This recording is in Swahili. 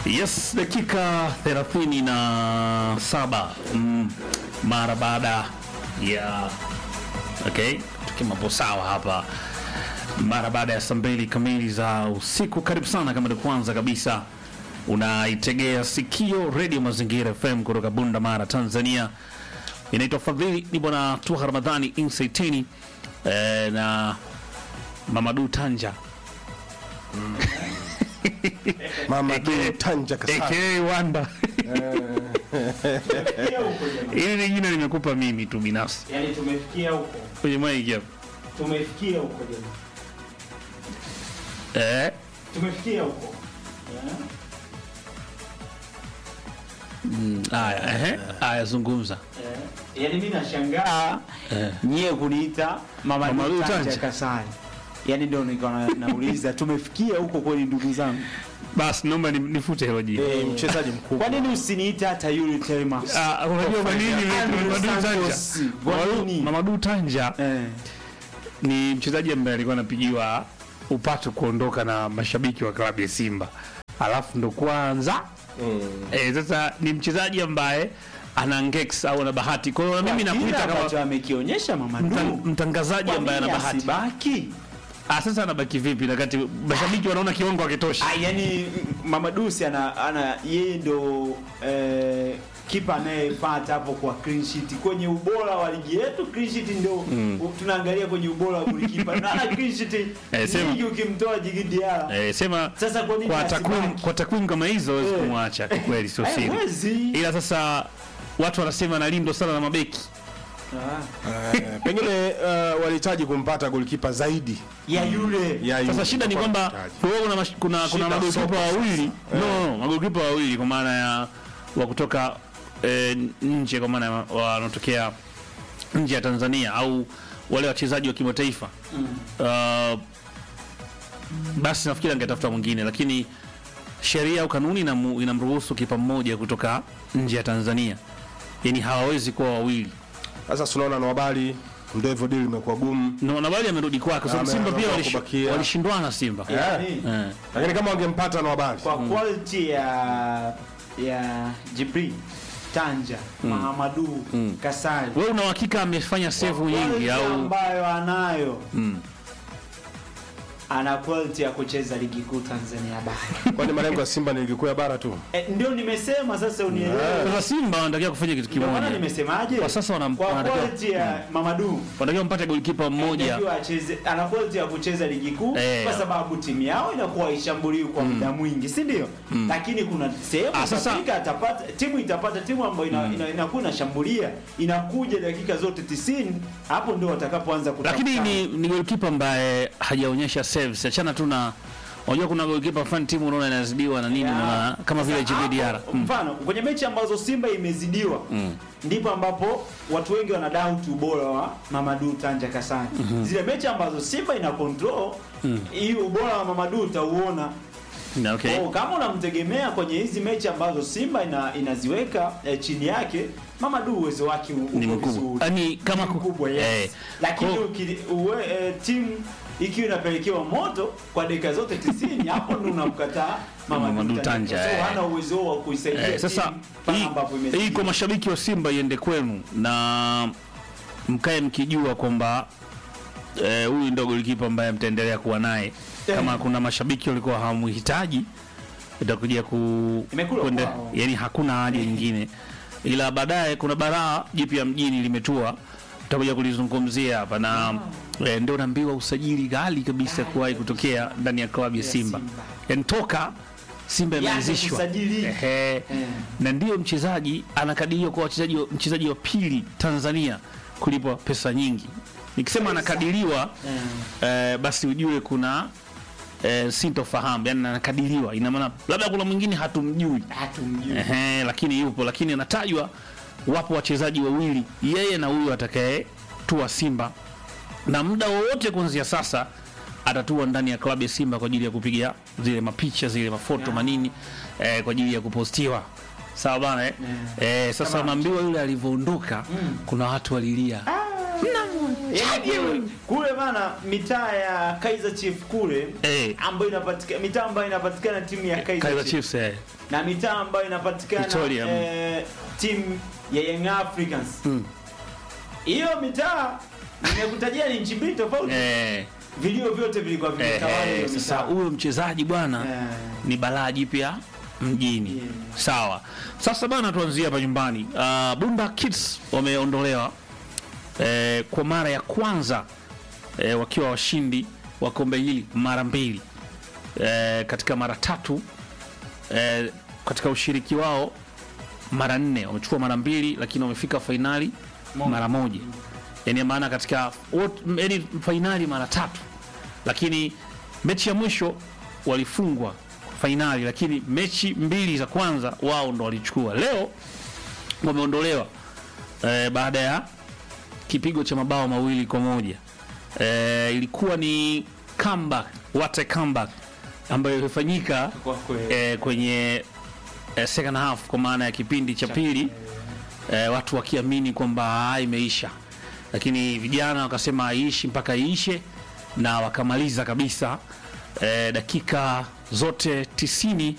Yes, dakika 37 mm, mara baada ya okay, tukimapo sawa hapa, mara baada ya saa mbili kamili za usiku. Karibu sana kama ni kwanza kabisa unaitegea sikio redio Mazingira FM kutoka Bunda Mara, Tanzania. Inaitwa Fadhili, ni bwana Tuha Ramadhani Insaitini eh, na Mamadu Tanja Mama Eke- du Tanja Kasai. aka Wanda. Hili ni jina nimekupa mimi tu binafsi Yaani tumefikia huko, kwenye maiki hapa. tumefikia huko jamani, Eh, tumefikia huko Eh? haya ehe, haya zungumza. Eh, yaani mimi nashangaa nyie kuniita mama Mama Lu Tanja Tanja. Kasai, yaani ndio nikawa na- nauliza tumefikia huko kweli, ndugu zangu? Basi naomba ni- nifute hilo jina. Ni mchezaji mkubwa. Kwa nini usiniite hata Yuri Telmas? Ah, unajua kwa nini Andrew Mamadu Tanja? Santos. Kwa Mamadu- nini? Mamadu Tanja Eh, ni mchezaji ambaye alikuwa anapigiwa upatu kuondoka na mashabiki wa klabu ya Simba, alafu ndo kwanza eh, sasa ni mchezaji ambaye ana ngex au ana bahati. Kwa hiyo na mimi kile nakuita ambacho kama amekionyesha mama mtan- Du, mtangazaji kwa ambaye ana nini bahati. asibaki? Ah, sasa anabaki vipi na kati mashabiki wanaona kiwango hakitoshi? Ah, yani Mama Dusi ana, ana yeye ndo eh, kipa anayefuata hapo kwa clean sheet kwenye ubora wa ligi yetu. Clean sheet ndio u- tunaangalia kwenye ubora wa golikipa na ana clean sheet Eh, sema- nyingi ukimtoa Djigui Diarra. Eh, sema Sasa kwa nini kwa asibaki? takwimu kwa takwimu kama hizo huwezi Eh. kumwacha kwa kweli, sio siri. Haiwezi. Ila sasa watu wanasema analindwa sana na mabeki. Ah, Eh, Pengine uh, walihitaji kumpata golikipa zaidi ya yule ya Sasa yule. shida ni kwamba Walihitaji. kwa kuna mash- kuna kuna Shida magolikipa soko sasa. wawili no, no, magolikipa wawili kwa maana ya wa kutoka eh, nje kwa maana ya wanatokea nje ya Tanzania au wale wachezaji wa kimataifa uh, basi nafikiri angetafuta mwingine, lakini sheria au kanuni inamu- inamruhusu kipa mmoja kutoka nje ya Tanzania, yani hawawezi kuwa wawili. Sasa tunaona na habari ndio hivyo deal imekuwa gumu. No, na bali amerudi kwake kwa sababu Ame- Simba pia ameamua walish- kubakia. walishindwana Simba yani, eh. Lakini kama wangempata na habari. kwa quality ya ya Jibril Tanja Mahamadu Kasali Wewe una uhakika amefanya save Kwa nyingi quality au ambayo anayo Mm. ana quality ya kucheza ligi kuu Tanzania bara. Kwani malengo ya Simba ni ligi kuu ya bara tu. E, ndio nimesema sasa unielewe. sasa Simba wanatakiwa kufanya kitu Ndio maana kimoja, nimesemaje? Kwa sasa wanam- kwa wanatakiwa- quality ya Mamadu wanatakiwa mpate golikipa mmoja anatakiwa acheze ana quality ya kucheza ligi kuu Eh. kwa sababu timu yao inakuwa haishambuliwi kwa muda mwingi, si ndio? Lakini kuna sehemu Ah, sasa- itafika atapata timu itapata timu ambayo ina, ina, inakuwa inashambulia inakuja dakika zote 90 hapo ndio watakapoanza kutafuta. lakini ni, ni golikipa ambaye hajaonyesha saves. Achana tu na unajua, kuna golikipa fan timu unaona inazidiwa na nini Ya. na kama vile Sasa Djigui hapo, Diarra mm. Mfano kwenye mechi ambazo Simba imezidiwa ndipo ambapo watu wengi wana doubt ubora wa Mamadou Tanja Kasani. Zile mechi ambazo Simba ina control hii ubora wa Mamadou utauona. Na, okay. Oh, kama unamtegemea kwenye hizi mechi ambazo Simba ina, inaziweka eh, chini yake Mamadou uwezo wake u- Ni uko mkubwa. vizuri. Yaani kama Ni ku- mkubwa yes. eh, Lakini kwa- uki- uwe, eh, timu ikiwa inapelekewa moto kwa dakika zote 90 hapo ndo unamkataa Mamadou Mamadou Tanja, Tanja. Kwa sababu eh. hana uwezo huo wa kuisaidia Eh, sasa timu pale hii, ambapo hii imezidiwa. kwa mashabiki wa Simba iende kwenu na mkae mkijua kwamba eh, huyu ndo golikipa ambaye mtaendelea kuwa naye. Kama kuna mashabiki walikuwa hawamhitaji itakuja ku Imekula kwende, kwao. yani hakuna haja nyingine, ila baadaye kuna baraa jipya mjini limetua, tutakuja kulizungumzia hapa na eh, ndio naambiwa usajili ghali kabisa kuwahi kutokea ndani ya klabu ya Simba, Simba. yani toka Simba Yaani imeanzishwa kusajili. Ehe. na ndiyo mchezaji anakadiriwa kwa wachezaji wa- mchezaji wa pili Tanzania kulipwa pesa nyingi. Nikisema anakadiriwa eh, basi ujue kuna eh, sintofahamu, yani anakadiriwa, ina maana labda kuna mwingine hatumjui Hatumjui. Ehe, lakini yupo, lakini anatajwa, wapo wachezaji wawili, yeye na huyo atakaye tua Simba, na muda wowote kuanzia sasa atatua ndani ya klabu ya Simba kwa ajili ya kupiga zile mapicha zile mafoto manini eh, kwa ajili ya kupostiwa. Sawa bana eh? Eh, sasa unaambiwa yule alivyoondoka kuna watu walilia Yaani kule- kule bana mitaa ya Kaizer Chiefs kule Eh. ambayo inapatikana mitaa ambayo inapatikana timu ya Kaizer, Kaizer Chiefs Chiefs eh. na mitaa ambayo inapatikana Victoria, mm. eh, timu ya Young Africans Mm. hiyo mitaa nimekutajia ni nchi mbili tofauti Eh, vilio vyote vilikuwa eh, vimetawala hiyo eh, sasa mitaa huyo mchezaji bwana Eh. ni balaa jipya mjini Yeah. sawa sasa bana tuanzie hapa nyumbani uh, bunda kids wameondolewa eh, kwa mara ya kwanza eh, wakiwa washindi wa kombe hili mara mbili eh, katika mara tatu eh, katika ushiriki wao mara nne wamechukua mara mbili lakini wamefika fainali mara moja yani maana katika wot- yani fainali mara tatu lakini mechi ya mwisho walifungwa fainali lakini mechi mbili za kwanza wao ndo walichukua leo wameondolewa eh, baada ya kipigo cha mabao mawili kwa moja eh, ilikuwa ni comeback what a comeback ambayo ilifanyika Kwa kweli. eh, kwenye eh, second half kwa maana ya kipindi cha pili eh, watu wakiamini kwamba ah, imeisha lakini vijana wakasema haiishi mpaka iishe na wakamaliza kabisa eh, dakika zote tisini